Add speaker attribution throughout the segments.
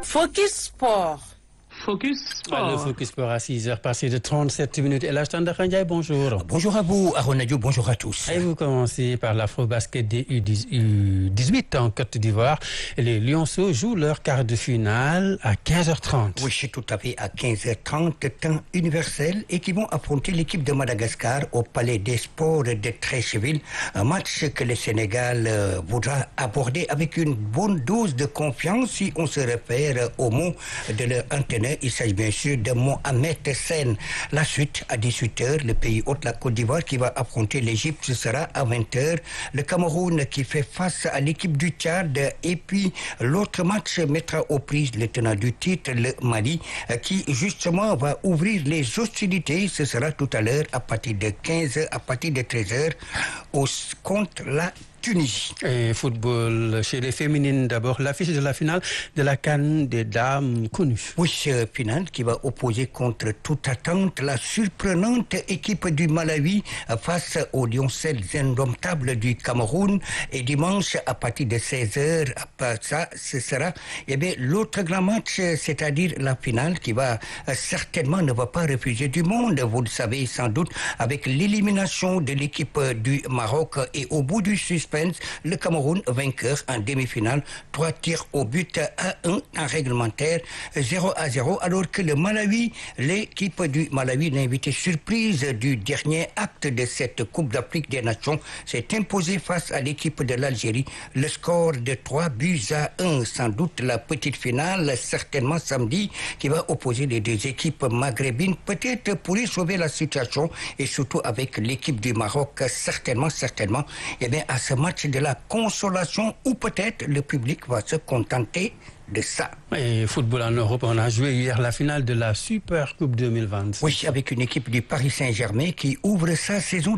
Speaker 1: Focus Sport.
Speaker 2: Focus
Speaker 3: Le
Speaker 2: Sport.
Speaker 3: Focus Sport à 6h passé de 37 minutes. Et là, Standard Ndiaye, bonjour.
Speaker 4: Bonjour à vous, Aronadio, bonjour à tous.
Speaker 3: Et vous commencez par l'Afro-Basket des U10 U18 en Côte d'Ivoire. Et les Lionceaux jouent leur quart de finale à 15h30.
Speaker 4: Oui, c'est tout à fait à 15h30, temps universel, et qui vont affronter l'équipe de Madagascar au Palais des Sports de Treichville. Un match que le Sénégal euh, voudra aborder avec une bonne dose de confiance si on se réfère au mot de leur entraîneur. Il s'agit bien sûr de Mohamed Sen. La suite à 18h, le pays hôte, la Côte d'Ivoire, qui va affronter l'Égypte, ce sera à 20h. Le Cameroun qui fait face à l'équipe du Tchad. Et puis l'autre match mettra aux prises le tenant du titre, le Mali, euh, qui justement va ouvrir les hostilités. Ce sera tout à l'heure à partir de 15h, à partir de 13h, au, contre la Tunisie.
Speaker 3: Et football chez les féminines d'abord. L'affiche de la finale de la Cannes des dames connues.
Speaker 4: Oui, ce finale qui va opposer contre toute attente la surprenante équipe du Malawi euh, face aux lioncelles indomptables du Cameroun. Et dimanche, à partir de 16h, après ça, ce sera eh bien, l'autre grand match, euh, c'est-à-dire la finale qui va euh, certainement ne va pas refuser du monde. Vous le savez sans doute, avec l'élimination de l'équipe euh, du Maroc et au bout du suspense, le Cameroun vainqueur en demi-finale, trois tirs au but à 1 en réglementaire, 0 à 0, alors que le Malawi, l'équipe du Malawi, l'invité surprise du dernier acte de cette Coupe d'Afrique des Nations, s'est imposée face à l'équipe de l'Algérie. Le score de 3 buts à 1, sans doute la petite finale, certainement samedi, qui va opposer les deux équipes maghrébines, peut-être pour y sauver la situation, et surtout avec l'équipe du Maroc, certainement, certainement, eh bien, à ce match de la consolation, ou peut-être le public va se contenter de ça.
Speaker 3: Et football en Europe, on a joué hier la finale de la Super Coupe 2026.
Speaker 4: Oui, avec une équipe du Paris Saint-Germain qui ouvre sa saison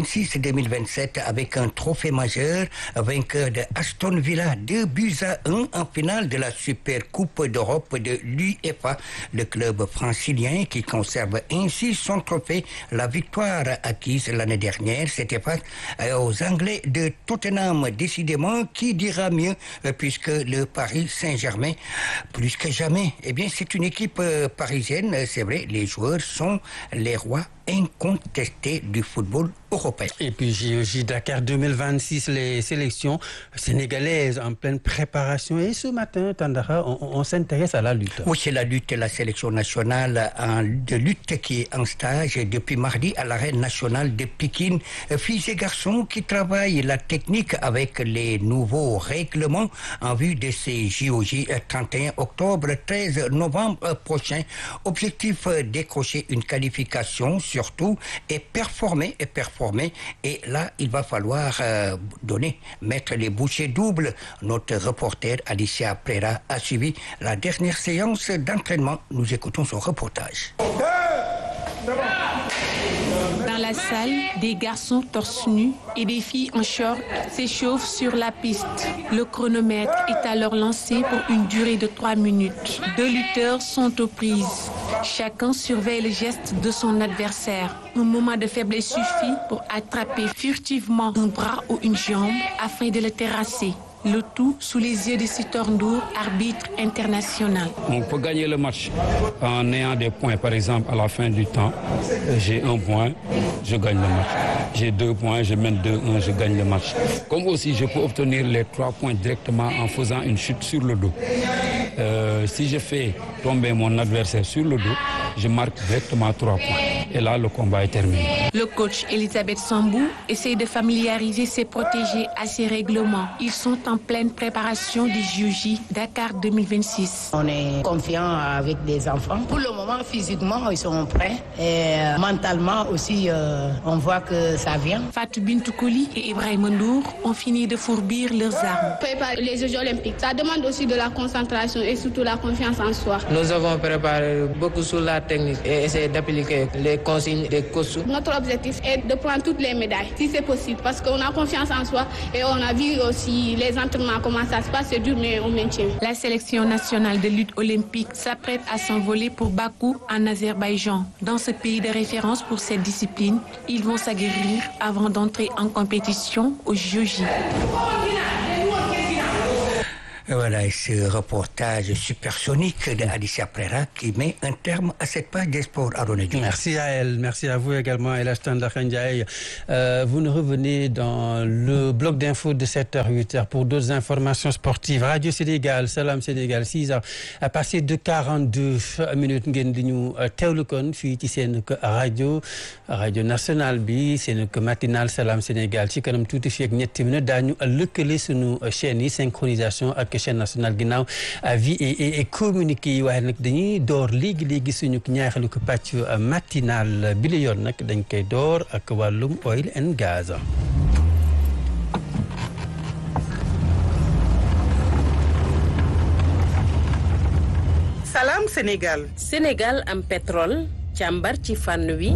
Speaker 4: 2026-2027 avec un trophée majeur, vainqueur de Aston Villa, 2 buts à 1 en finale de la Super Coupe d'Europe de l'UEFA. Le club francilien qui conserve ainsi son trophée, la victoire acquise l'année dernière, c'était face aux Anglais de Tottenham. Décidément, qui dira mieux, euh, puisque le Paris Saint-Germain, plus que jamais, eh bien, c'est une équipe euh, parisienne, euh, c'est vrai, les joueurs sont les rois incontestés du football européen.
Speaker 3: Et puis JOJ Dakar 2026, les sélections sénégalaises en pleine préparation. Et ce matin, Tandara, on, on s'intéresse à la lutte.
Speaker 4: Oui, c'est la lutte, la sélection nationale en- de lutte qui est en stage depuis mardi à l'arène nationale de Pékin. Euh, Filles et garçons qui travaillent la technique avec les nouveaux règlements en vue de ces JOJ euh, 31 octobre, 13 novembre euh, prochain. Objectif euh, décrocher une qualification surtout et performer et performer. Et là, il va falloir euh, donner, mettre les bouchées doubles. Notre reporter Alicia Prera a suivi la dernière séance d'entraînement. Nous écoutons son reportage.
Speaker 5: Dans la salle, des garçons torse nus et des filles en short s'échauffent sur la piste. Le chronomètre est alors lancé pour une durée de 3 minutes. Deux lutteurs sont aux prises. Chacun surveille le geste de son adversaire. Un moment de faiblesse suffit pour attraper furtivement un bras ou une jambe afin de le terrasser. Le tout sous les yeux de Sitor Ndour, arbitre international.
Speaker 6: On peut gagner le match en ayant des points. Par exemple, à la fin du temps, euh, j'ai un point, je gagne le match. J'ai deux points, je mène 2-1, je gagne le match. Comme aussi, je peux obtenir les trois points directement en faisant une chute sur le dos. Euh, si je fais tomber mon adversaire sur le dos, je marque directement trois points. Et là, le combat est terminé.
Speaker 5: Le coach Elisabeth Sambou essaie de familiariser ses protégés à ces règlements. Ils sont en pleine préparation du JUJ Dakar 2026.
Speaker 7: On est confiant avec des enfants. Pour le moment, physiquement, ils sont prêts. Et euh, mentalement aussi, euh, on voit que ça vient.
Speaker 5: Fatou Bintou Koli et Ibrahim Ndour ont fini de fourbir leurs armes.
Speaker 8: préparer les Jeux olympiques. Ça demande aussi de la concentration et surtout la confiance en soi.
Speaker 9: Nous avons préparé beaucoup sur la technique et essayé d'appliquer les consignes des coachs.
Speaker 8: Notre objectif est de prendre toutes les médailles, si c'est possible, parce qu'on a confiance en soi et on a vu aussi les entraînements, comment ça se passe, c'est dur, mais on maintient.
Speaker 5: La sélection nationale de lutte olympique s'apprête à s'envoler pour Bakou en Azerbaïdjan. Dans ce pays de référence pour cette discipline, ils vont s'aguerrir avant d'entrer en compétition au JOJ.
Speaker 4: Voilà, et ce reportage supersonique de Alicia Prera qui met un terme à cette page des sports à
Speaker 3: Merci à elle, merci à vous également, El Ndiaye. Euh, vous nous revenez dans le bloc d'infos de 7h, 8h pour d'autres informations sportives. Radio Sénégal, Salam Sénégal, 6h, à passer de 42 minutes ngeen di ñu teewlu kon fii ci seen rajo rajo nationale bi seen matinal Salam Sénégal ci kanam tuuti fii ak ñetti minutes daañu lëkkale sunu chaîne yi synchronisation ak chaîne nationale ginnaaw vie et communiqué yi waaye nag dañuy door léegi léegi suñu ñaaxalu ko pàcc matinal bi la yoon nag dañ koy door ak wàllum oil and gaz.
Speaker 1: Salam Sénégal.
Speaker 2: Sénégal am pétrole càmbar ci fànn wi.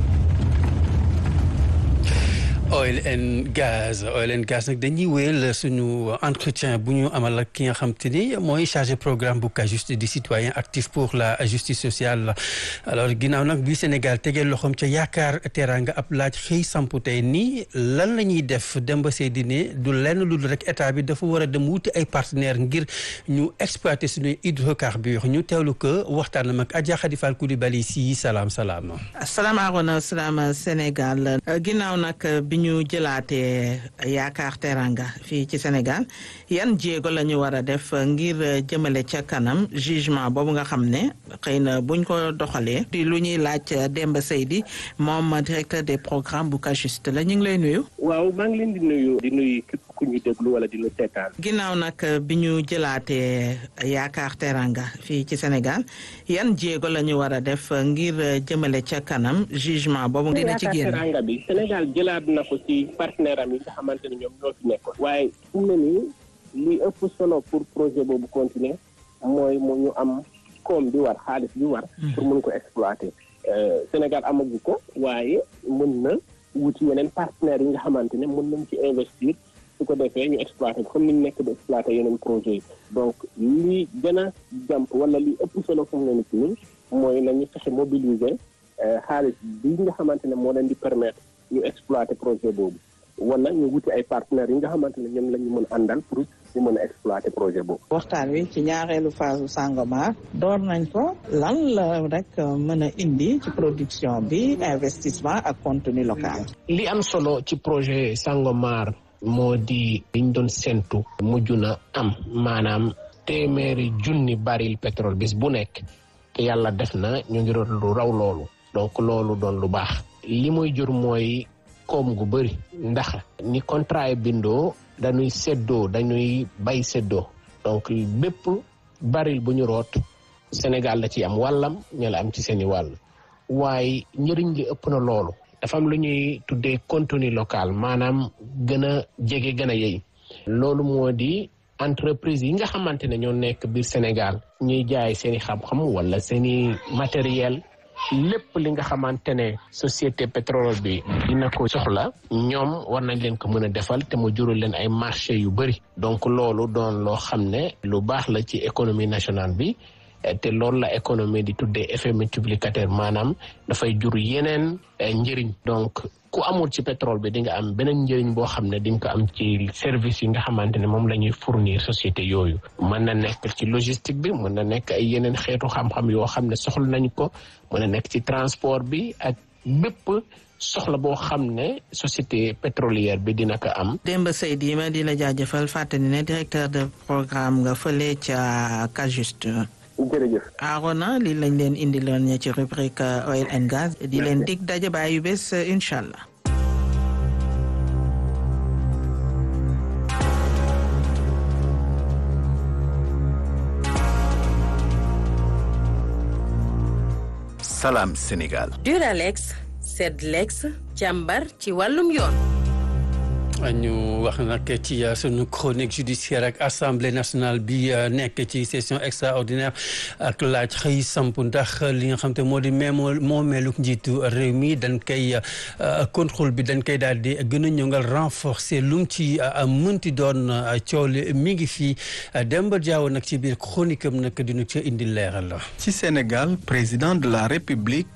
Speaker 3: oil and gaz oil and gaz nag dañuy wéyal suñu entretien bu ñu amal ak ki nga xam te ni mooy chargé programme bu CAJUST di citoyen actif pour la justice sociale alors ginnaaw nag bi Sénégal tegee loxoom ca yaakaar teraanga ab laaj xëy sampu tey nii lan la ñuy def Demba Seydi ne du lenn lu rek état bi dafa war a dem wuti ay partenaires ngir ñu exploiter suñuy hydrocarbures ñu teewlu ko waxtaanam ak Adja Khady Fall Coulibaly si salaam salaam.
Speaker 1: asalaamaaleykum salaam Sénégal ginnaaw nag bi ñu jëlaatee yaakaar teranga fii ci Sénégal yan jéego la ñu war a def ngir jëmale ca kanam jugement boobu nga xam ne xëy na buñ ko doxalee di lu ñuy laaj Demba Seydi moom directeur des programmes bu CAJUST la ñu ngi lay nuyu.
Speaker 10: waaw maa ngi leen di nuyu di nuyu képp ku ñu déglu wala di lu seetaan.
Speaker 1: ginnaaw nag bi ñu jëlaatee yaakaar teranga fii ci Sénégal yan jéego la ñu war a def ngir jëmale ca kanam jugement boobu dina ci génn.
Speaker 10: teranga bi Sénégal jëlaat na ko ci partenaire am yi nga xamante ne ñoom ñoo fi nekkoon. waaye fu mu ne nii li ëpp solo pour projet boobu continuer mooy mu ñu am koom bi war xaalis bi war. pour mun ko exploiter. Sénégal amagu ko waaye mën na wuti yeneen partenaires yi nga xamante ne mën nañ ci investir su ko defee ñu exploiter comme ni ñu nekk di exploiter yeneen projets yi. donc li gën a jàmp wala li ëpp solo fu mu ne nii mooy nañu fexe mobiliser xaalis bi nga xamante ne moo leen di permettre. ñu exploiter projet boobu wala ñu wuti ay partenaires yi nga xamante ne ñoom la ñu mën a àndal pour ñu mën a exploiter projet boobu.
Speaker 1: waxtaan wi ci ñaareelu phase Sangomar door nañ ko lan la rek mën a indi ci production bi investissement ak contenu local.
Speaker 10: li am solo ci projet Sangomar moo di liñ doon séntu mujj na am maanaam téeméeri junni baril pétrole bis bu nekk te yàlla def na ñu ngi doon lu raw loolu donc loolu doon lu baax. li muy jur mooy koom gu bëri ndax ni contrat yi bindoo dañuy séddoo dañuy bay séddoo donc bépp baril bu ñu root Sénégal la ci am wàllam ñu la am ci seeni wàll waaye njëriñ li ëpp na loolu dafa am lu ñuy tuddee contenu local maanaam gën a jege gën a yey loolu moo di entreprise yi nga xamante ne ñoo nekk biir Sénégal ñuy jaay seeni xam-xam wala seeni matériel lépp li nga xamante ne société pétrole bi dina ko soxla ñoom war nañ leen ko mën a defal te mu jural leen ay marché yu bëri donc loolu doon loo xam ne lu baax la ci économie nationale bi te loolu la économie di tuddee effet multiplicateur maanaam dafay jur yeneen njëriñ donc ku amul ci pétrole bi di nga am beneen njëriñ boo xam ne di nga ko am ci service yi nga xamante ne moom la ñuy fournir société yooyu mën na nekk ci logistique bi mën na nekk ay yeneen xeetu xam-xam yoo xam ne soxla nañ ko mën na nekk ci transport bi ak bépp soxla boo xam ne société pétrolière bi dina ko am.
Speaker 1: Demba Seydi ma di la jaajëfal fàttali ne directeur de programme nga fële ca CAJUST.
Speaker 10: jërëjëf.
Speaker 1: Arona lii lañ leen indiloon ci rubrique oil and gaz. di leen dig daje ba yu bés incha allah.
Speaker 11: Salam Sénégal.
Speaker 2: Duralex Sedlex càmbar ci wàllum yoon.
Speaker 3: ñu wax nag ci sunu chronique judiciaire ak assemblée nationale bi nekk ci session extraordinaire ak laaj xëy samp ndax li nga xam te moo di meemoo moomeeluk njiitu réew mi dañ koy contrôle bi dañ koy daal di gën a ñëngal renforcer lu mu ci mënti doon coow li mi ngi fii Demba Diaw nag ci biir chronique am nag dinu ca indi leeral la
Speaker 11: ci Sénégal président de la République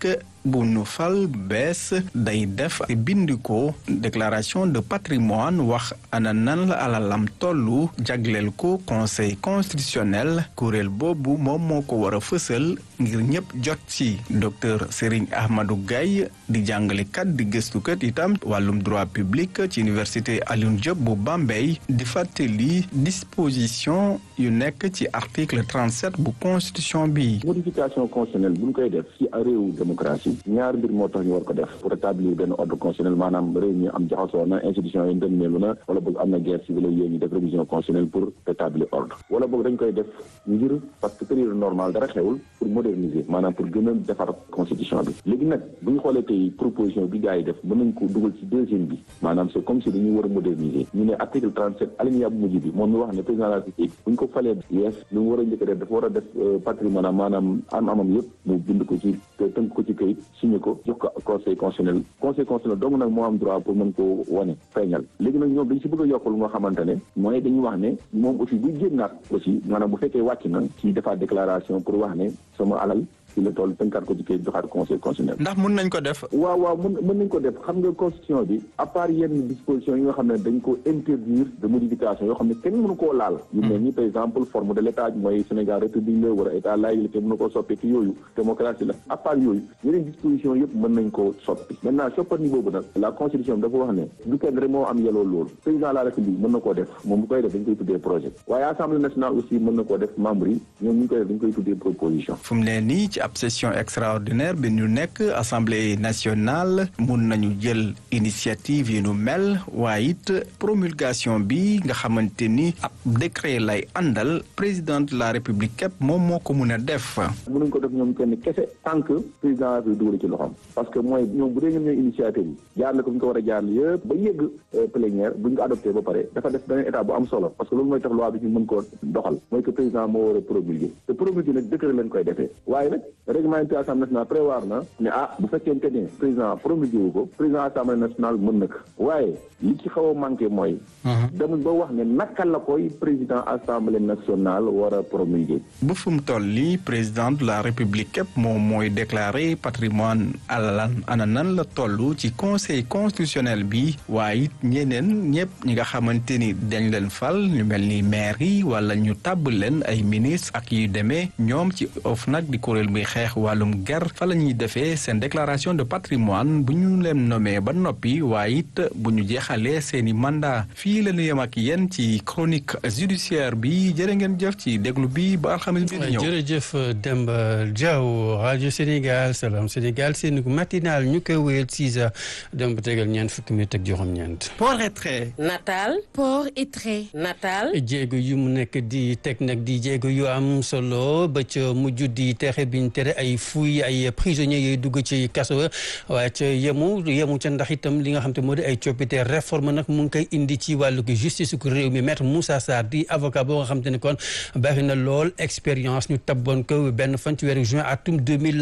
Speaker 12: bu nu fal bees day def bind ko déclaration de patrimoine wax ana nan la alalam tollu jagleel ko conseil constitutionnel kuréel boobu moom moo ko war a fësal ngir ñëpp jot ci docteur Serigne Ahmadou Gaye di jàngalekat di gëstukat itam wàllum droit public ci université Alioune Diop bu Bambey di fàttali disposition yu nekk ci article 37 bu constitution bi.
Speaker 13: modification constitutionnelle bu ñu koy def ci réewu démocratie ñaar mbir moo tax ñu war ko def pour établir benn ordre constitutionnel maanaam réew mi am jaxasoo na institution yi ndëmmeelu na wala boog am na guerre civile yooyu ñu def révision constitutionnelle pour établir ordre wala boog dañ koy def ngir parce que période normale dara xewul pour moderniser maanaam pour gën a defar constitution bi léegi nag bu ñu xoolee tey proposition bi gars yi def mën nañ ko dugal ci deuxième bi maanaam c'est comme si dañuy war a moderniser ñu ne article 37 alinéa bu mujj bi moom mi wax ne président de la République bu ñu ko falee yees lu mu war a njëkk a def dafa war a def patrimoine maanaam am amam yëpp mu bind ko ci tënk ko ci këyit signé ko jox ko conseil constitutionnel conseil constitutionnel dong nag moo am droit pour mën koo wane feeñal léegi nag ñoom dañ si bëgg a yokkal lu nga xamante ne mooy dañuy wax ne moom aussi buy génnaat aussi maanaam bu fekkee wàcc na ci defaat déclaration pour wax ne sama alal ci la toll tënkaat ko ci kayit joxaat conseil constitutionnel.
Speaker 12: ndax mun nañ ko def.
Speaker 13: waaw waaw mun mën nañ ko def xam nga constitution bi à part yenn dispositions yi nga xam ne dañ ko interdire de modification yoo xam ne kenn mënu koo laal. yu mel ni par exemple forme de l' état mooy Sénégal république la wala état laïque la te mënu koo soppi ci yooyu démocratie la à part yooyu yeneen dispositions yëpp mën nañ koo soppi. maintenant soppandi boobu nag la constitution bi dafa wax ne du kenn rek moo am yeloo loolu président de la république mën na koo def moom bu koy def dañ koy tuddee projet waaye assemblée nationale aussi mën na koo def membre yi ñoom ñu koy def dañ koy tuddee proposition.
Speaker 12: fu mu ne nii ci ab session extraordinaire bi ñu nekk assemblée nationale mun nañu jël initiative yi nu mel waaye it promulgation bi nga xamante ni ab décret lay àndal président de la république képp moom moo ko mun a def.
Speaker 13: mënuñ ko def ñoom kenn kese tant que président bi dugal ci loxoom parce que mooy ñoom bu dee ñoom ñooy initiative yi jaarale ko fi ñu ko war a jaarale yëpp ba yëgg plénière bu ñu ko adopté ba pare dafa def beneen état bu am solo parce que loolu mooy tax loi bi ñu mën koo doxal mooy que président moo war a promulguer te promulguer nag décret lañ koy defee waaye nag règlement intérieur assemblée nationale prévoir na ne ah bu fekkente ne président promulgué wu ko président assemblée nationale mën na ko waaye li ci xaw a manqué mooy demuñ ba wax ne naka la koy président assemblée nationale war a promulgué
Speaker 12: bu fu mu toll nii président de la république képp moom mooy déclaré patrimoine alalan ana nan la toll ci conseil constitutionnel bi waaye it ñeneen ñëpp ñi nga xamante ni dañ leen fal ñu mel ni maire yi wala ñu tàbb leen ay ministre ak yu demee ñoom ci OFNAC di kuréel muy xeex wàllum ger fa la ñuy defee seen déclaration de patrimoine bu ñu leen nommé ba noppi waaye it bu ñu jeexalee seeni mandat fii la ñu yem ak yéen ci chronique judiciaire bi jërë ngeen jëf ci déglu bi ba alxamis bi di ñëw.
Speaker 3: jërëjëf Demba Diaw rajo Sénégal Salam Sénégal seen matinal ñu koy wéyal 6 heures dem ba tegal ñeent fukki minutes ak juróom-ñeent.
Speaker 12: port et trait.
Speaker 2: natal.
Speaker 5: port et trait.
Speaker 2: natal.
Speaker 3: jéego yu mu nekk di teg nag di jéego yu am solo ba ca mujj di tere biñ tere ay fuy ay prisonniers yooyu dugg ci kaso waaye ca yemu yemu ca ndax itam li nga xam te moo di ay coppite réforme nag mu ngi koy indi ci wàllu justice ku réew mi maître Moussa Sarr di avocat boo nga xam te ne kon bari na lool expérience ñu tabboon ko benn fan ci weeru juin atum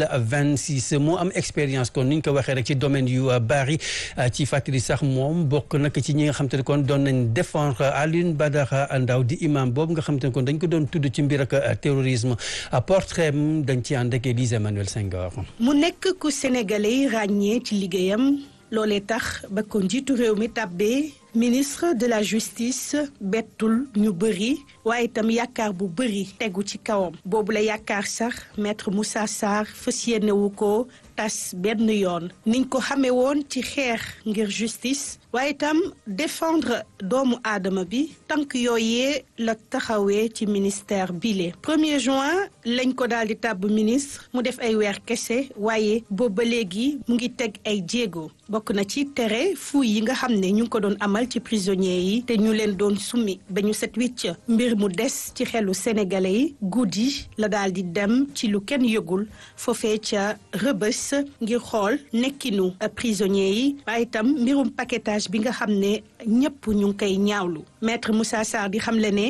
Speaker 3: 2026 moo am expérience kon ni ñu ko waxee rek ci domaine yu bari ci fàttali sax moom bokk nag ci ñi nga xam te ne kon doon nañ défendre Alioune Badara Ndaw di imam boobu nga xam te ne kon dañ ko doon tudd ci mbir ak terrorisme portrait dañ ci ànd ak Élise Emmanuel Senghor.
Speaker 14: mu nekk ku sénégalais yi ràññee ci liggéeyam loolee tax ba ko njiitu réew mi tàbbee ministre de la justice bettul ñu bëri waaye itam yaakaar bu bëri tegu ci kawam boobu la yaakaar sax maître Moussa Sarr fas yéene wu ko tas benn yoon niñ ko xamee woon ci xeex ngir justice waaye itam défendre doomu aadama bi tànk yooyee la taxawee ci ministère bile premier juin lañ ko daal di tàbb ministre mu def ay weer kese waaye boobu ba léegi mu ngi teg ay jéego bokk na ci tere fuuy yi nga xam ne ñu ngi ko doon amal ci prisonniers yi te ñu leen doon summi ba ñu set wicc mbir mu des ci xelu sénégalais yi guddi la daal di dem ci lu kenn yëgul foofee ca rëbës ngir xool nekkinu prisonniers yi waaye itam mbirum paquetage bi nga xam ne ñëpp ñu ngi koy ñaawlu maître Moussa Sarr di xamle ne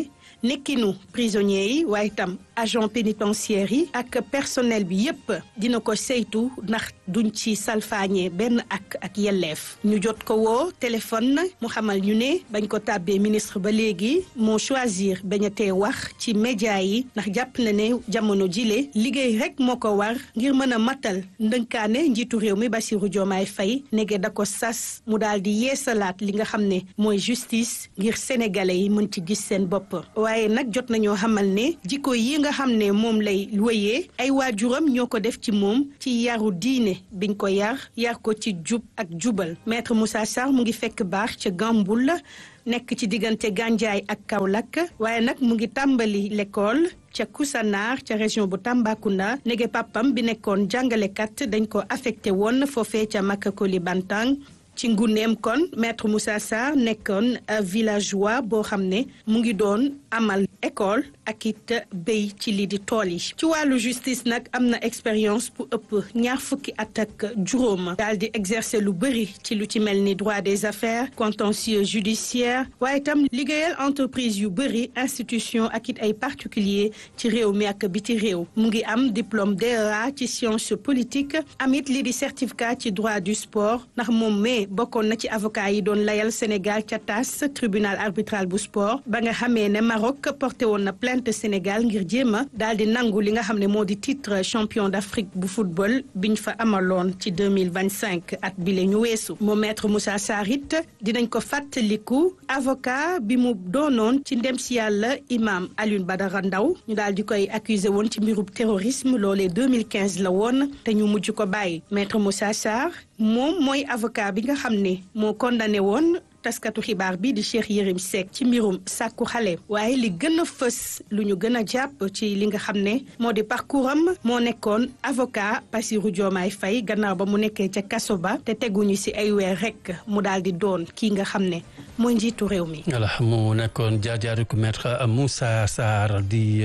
Speaker 14: nekkinu prisonniers yi waaye itam agent pénitentiaire yi ak personnel bi yépp dina ko saytu ndax duñ ci salfaañee benn ak ak yelleef ñu jot ko woo téléphone mu xamal ñu ne bañ ko tàbbee ministre ba léegi moo choisir bañ a tee wax ci média yi ndax jàpp na ne jamono jile liggéey rek moo ko war ngir mën a matal ndënkaane njiitu réew mi Bassirou Diomaye Faye nege da ko sas mu daal di yeesalaat li nga xam ne mooy justice ngir sénégalais yi mën ci gis seen bopp waaye nag jot nañoo xamal ne jikko yi nga xam ne moom lay wéyee ay waajuram ñoo ko def ci moom ci yaru diine biñ ko yar yar ko ci jub ak jubal maître Moussa Sarr mu ngi fekk baax ca Gamboul nekk ci diggante Gandiaye ak Kaolack waaye nag mu ngi tàmbali l'école ca Koussanar ca région bu Tambacounda nege papam bi nekkoon jàngalekat dañ ko affecté woon foofee ca Makakoli Bantang ci nguneem kon maître Moussa Sarr nekkoon villageois boo xam ne mu ngi doon amal école ak it béy ci lii di tool yi ci wàllu justice nag am na expérience bu ëpp ñaar fukki at ak juróom daal di exercer lu bëri ci lu ci mel ni droit des affaires contentieux judiciaire waaye itam liggéeyal entreprise yu bëri institution ak it ay particulier ci réew mi ak biti réew mu ngi am diplôme DEA ci science politique am it lii di certificat ci droit du sport ndax moom mais bokkoon na ci avocat yi doon layal Sénégal ca TAS tribunal arbitral bu sport ba nga xamee ne Maroc porté woon na plainte Sénégal ngir jéem a daal di nangu li nga xam ne moo di titre champion d'Afrique bu football biñ fa amaloon ci 2025 at bi la ñu weesu moom maître Moussa Sarr it dinañ ko fàttaliku avocat bi mu doonoon ci ndem si yàlla imam Alioune Badara Ndaw ñu daal di koy accusé woon ci mbirub terrorisme loolee 2015 la woon te ñu mujj ko bàyyi maître Moussa Sarr moom mooy avocat bi nga xam ne moo condamné woon taskatu xibaar bi di Cheikh Yérim Seck ci mbirum sàkku xale waaye li gën a fës lu ñu gën a jàpp ci li nga xam ne moo di parcours am moo nekkoon avocat Bassirou Diomaye Faye gannaaw ba mu nekkee ca kaso ba te teguñu ci ay weer rek mu daal di doon kii nga xam ne mooy njiitu réew mi.
Speaker 3: voilà mu nekkoon jaar-jaaru ku maître Moussa Sarr di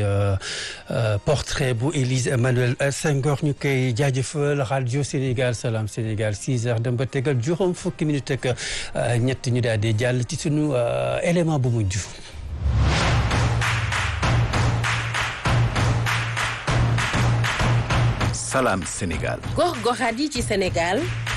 Speaker 3: portrait bu Élise Emmanuel Senghor ñu koy jaajëfal rajo Sénégal Salam Sénégal 6 heures dem ba tegal juróom fukki minute ak ñett ñu daal di jàll ci sunu élément bu mujj.
Speaker 11: Salam Sénégal.
Speaker 2: gox-goxaat yi ci Sénégal.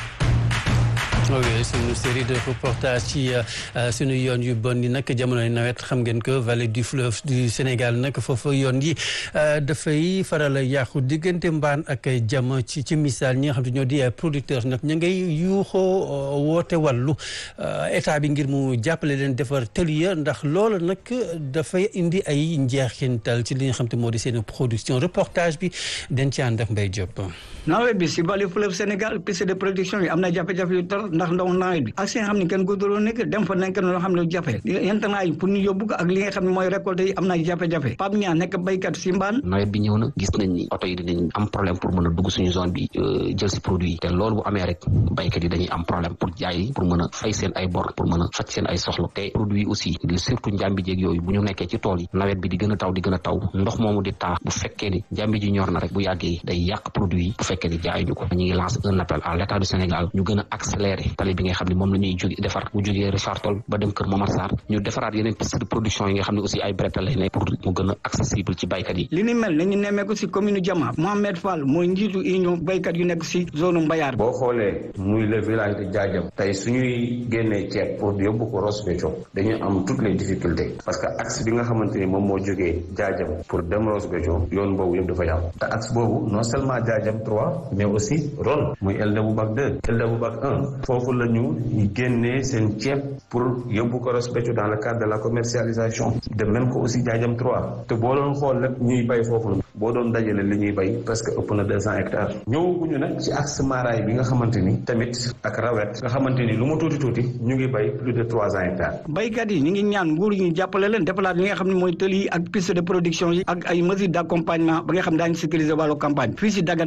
Speaker 3: oui suñu série de reportage ci suñu yoon yu bon yi nag jamonoy nawet xam ngeen que vallée du fleuve du Sénégal nag foofu yoon yi dafay faral a yàqu diggante mbaan ak jama ci ci misaal ñi nga xam te ñoo di producteurs nag ñu ngay yuuxoo woote wàllu état bi ngir mu jàppale leen defar tëli ya ndax loolu nag dafay indi ay njeexintal ci li nga xam te moo di seen production reportage bi dañ ci ànd ak Mbaye Diop.
Speaker 15: nawet bi si vallée fleuve Sénégal piste de production yi am na jafe-jafe yu tor ndax ndaw nawet bi ak si nga xam ne kenn góorgóorlu nekk dem fa nekk loo xam ne jafe yentanaa yi pour ñu yóbbu ko ak li nga xam ne mooy récolte yi am na jafe-jafe Pape Niang nekk béykat si mbaan
Speaker 16: nawet bi ñëw na gis nañ ni oto yi dinañ am problème pour mën a dugg suñu zone bi jël si produit yi te loolu bu amee rek béykat yi dañuy am problème pour jaay pour mën a fay seen ay bor pour mën a faj seen ay soxla te produit yi aussi surtout njàmbi jéeg yooyu bu ñu nekkee ci tool yi nawet bi di gën a taw di gën a taw ndox moomu di taa bu fekkee ni njàmbi ji ñor na rek bu yàggee day yàq produit yi bu fekkee ni jaay ñu ko ñu ngi lancé un appel à l'état du Sénégal ñu gën a accélérer tali bi nga xam ne moom la ñuy jóge defar bu jógee Richard Toll ba dem Kër Momar Sarr ñu defaraat yeneen piste de production yi nga xam ne aussi ay bretelles lay nekk pour mu gën a accessible ci baykat yi
Speaker 15: li ni mel nañu nemmeeku si commune Diama Mohamed Fall mooy njiitu union baykat yu nekk si zone Mbayar
Speaker 17: boo xoolee muy le village de Diadiam tey suñuy génnee ceeb pour yóbbu ko Ross Béthio dañu am toutes les difficultés parce que axe bi nga xamante ni moom moo jógee Diadiam pour dem Ross Béthio yoon boobu yëpp dafa yàqu te axe boobu non seulement Diadiam 3 mais aussi Ron muy El Daboubac 2 El Daboubac 1 foofu la ñu génnee seen ceeb pour yóbbu ko Ross Béthio dans le cadre de la commercialisation de même que aussi Diadiam 3 te boo doon xool nag ñuy bay foofu boo doon dajale li ñuy bay parce que ëpp na deux cent hectares ñëwaguñu nag ci axe Maraay bi nga xamante ni tamit ak rawet nga xamante ni lu mu tuuti tuuti ñu ngi bay plus de trois cent hectares
Speaker 15: baykat yi ñu ngi ñaan nguur yi ñu jàppale leen defalaat li nga xam ne mooy tëli yi ak piste de production yi ak ay mesures d'accompagnement ba nga xam daañu sécuriser wàllu campagne fii si Dagana Mbaye Diop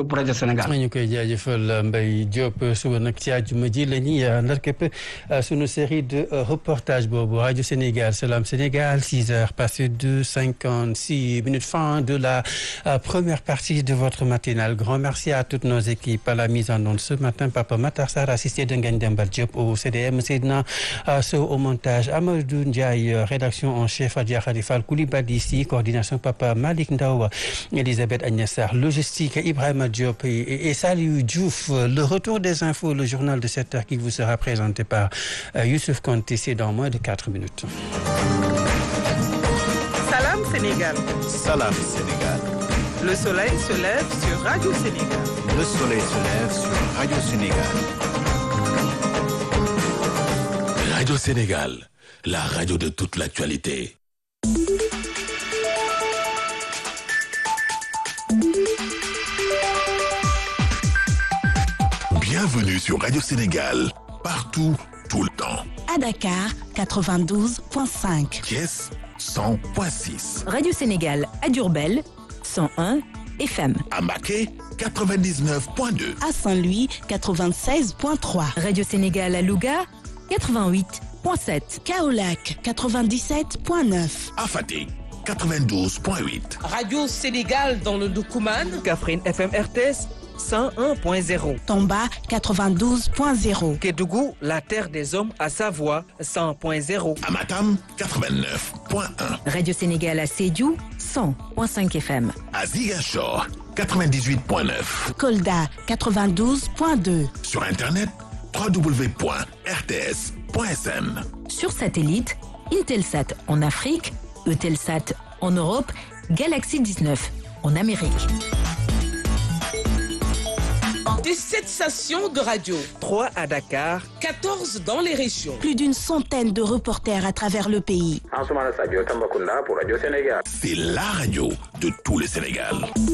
Speaker 15: pour rajo Sénégal.
Speaker 3: ñu koy jaajëfal Mbaye Diop suba nag ci àjjuma ji la ñuy ndar képp sunu série de reportage boobu rajo Sénégal Salam Sénégal six heures passées de cinquante six minutes fin de la première partie de votre matinale grand merci à toutes nos équipes à la mise en onde ce matin Papa Matar Sarr assisté de Ngagne Demba Diop au CDM Seydina Sow au montage Amadou Ndiaye rédaction en chef Adja Khalifal Koulibaly ici coordination Papa Malick Ndaw Elisabeth Agnès Sarr logistique Ibrahima Diop et, et Saliou Diouf le retour des infos le journal de 7 heures qui vous sera présenté par euh, Youssouf Konté c'est dans moins de 4 minutes.
Speaker 1: Salam Sénégal.
Speaker 11: Salam Sénégal.
Speaker 1: Le soleil se lève sur Radio Sénégal.
Speaker 11: Le soleil se lève sur Radio Sénégal.
Speaker 18: Radio Sénégal, la radio de toute l'actualité. Bienvenue sur Radio Sénégal, partout, tout le temps.
Speaker 19: À Dakar, 92.5.
Speaker 18: Thiès, 100.6.
Speaker 20: Radio Sénégal à Diourbel, 101 FM.
Speaker 18: À Maquet, 99.2.
Speaker 19: À Saint-Louis, 96.3.
Speaker 20: Radio Sénégal à Louga, 88.7.
Speaker 19: Kaolac, 97.9.
Speaker 18: À Fatick, 92.8.
Speaker 21: Radio Sénégal dans le Doukouman.
Speaker 22: Kaffrine FM RTS. 101.0.
Speaker 19: Tomba 92.0.
Speaker 22: Kédougou, la terre des hommes à Savoie 100.0.
Speaker 18: Amatam 89.1.
Speaker 20: Radio Sénégal à Sédiou 100.5 FM.
Speaker 18: À Ziguinchor 98.9.
Speaker 19: Kolda 92.2.
Speaker 18: Sur internet www.rts.sn.
Speaker 20: Sur satellite, Intelsat en Afrique, Eutelsat en Europe, Galaxy 19 en Amérique.
Speaker 21: 17 stations de radio.
Speaker 22: 3 à Dakar.
Speaker 21: 14 dans les régions.
Speaker 19: Plus d'une centaine de reporters à travers le pays.
Speaker 17: pour Radio Sénégal.
Speaker 18: C'est la radio de tout le Sénégal.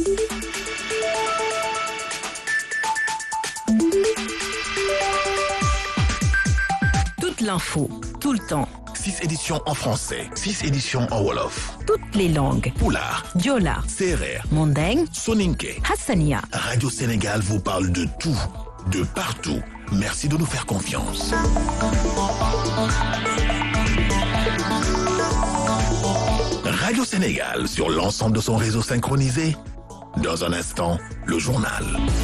Speaker 20: Toute l'info, tout le temps.
Speaker 18: 6 éditions en français, 6 éditions en Wolof.
Speaker 20: Toutes les langues.
Speaker 18: Poulard,
Speaker 20: Diola,
Speaker 18: Serer,
Speaker 20: Mandeng,
Speaker 18: Soninke.
Speaker 20: Hassania.
Speaker 18: Radio Sénégal vous parle de tout, de partout. Merci de nous faire confiance. Radio Sénégal sur l'ensemble de son réseau synchronisé. Dans un instant, le journal.